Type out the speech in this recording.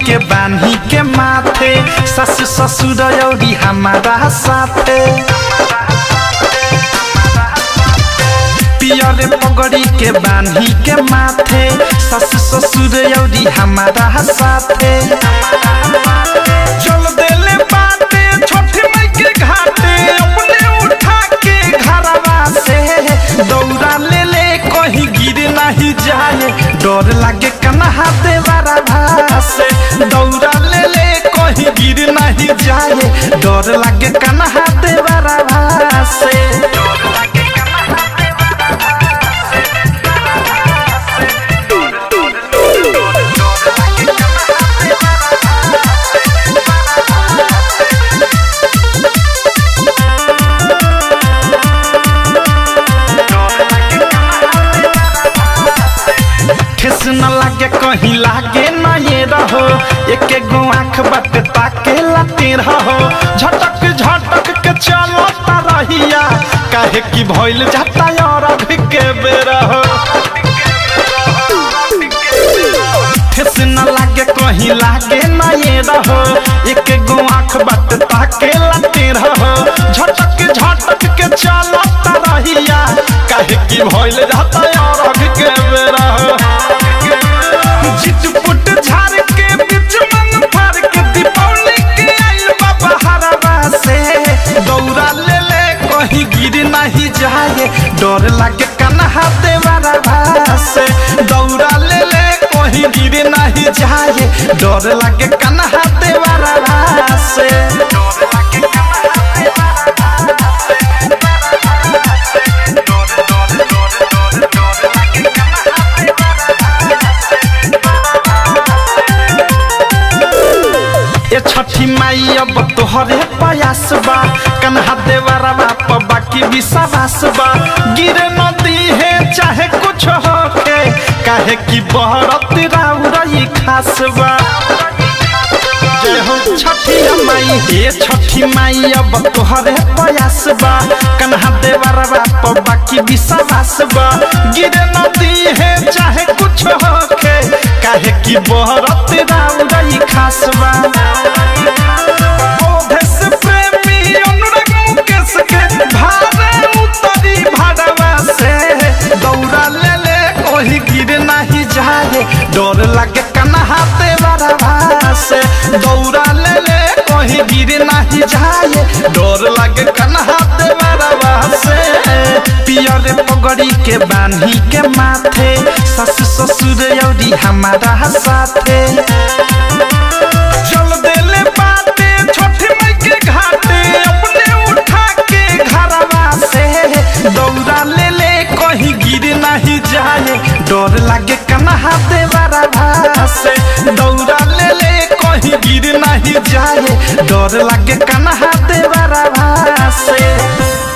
के बान्ही के माथे सस ससुर औरी हमारा साथे पियर पगड़ी के बान्ही के माथे सस ससुर औरी हमारा साथे चल देले बाटे छोटी माई के घाटे अपने उठा के घरवा से दौड़ा ले ले कहीं गिर नहीं जाए डर लागे कन्हा देवारा भासे दौड़ा ले ले कहीं गिर नहीं जाए डर लागे कन्हा देवारा भासे डर लागे कन्हा देवारा ठेस न लागे कहीं लागे ना ये रहो एक गो आँख बट ताके लाते रहो झटक झटक के चलता रहिया काहे की भइल जाता और अभी के बेरा हो ठेस न लागे कहीं लागे ना ये रहो एक गो आँख बट ताके लाते रहो झटक झटक के चलता रहिया काहे की भइल जाता और अभी के बेरा हो चिटपुट झाड़ के बीच मंग फाड़ के दीपावली के आइल बाबा हरवा से दौड़ा ले ले कहीं गिर नहीं जाए डर लागे कन्हा देवारा भासे दौड़ा ले ले कहीं गिर नहीं जाए डर लागे कन्हा देवारा भासे डर लागे कन्हा देवारा ए छठी माई अब तोहरे प्रयास बा कन्हा देवरा बाप बाकी विश्वास बा गिरे नदी है चाहे कुछ होके काहे की बहरत राउरई खास बा जय हो छठी माई हे छठी माई अब तोहरे प्रयास बा कन्हा देवरा बाप बाकी विश्वास बा गिरे नदी है चाहे कुछ होके काहे की बहरत राउरई खास बा ओधस प्रेमी अनुराग मुकेश के भारे उतरी भाड़वा से दौड़ा ले ले कोई गिर नहीं जाए डर लागे कन्हा देवरा से दौड़ा ले ले कोई गिर नहीं जाए डर लागे कन्हा देवरा से पियर पगड़ी के बान्ही के माथे सस ससुर औरी हमारा साथे चल देले बाटे छोटी माई के घाटे अपने उठा के घरवा से दौड़ा ले ले कहीं गिर नहीं जाए डर लागे कन्हा देवारा भासे दौड़ा ले ले कहीं गिर नहीं जाए डर लागे कन्हा देवारा भासे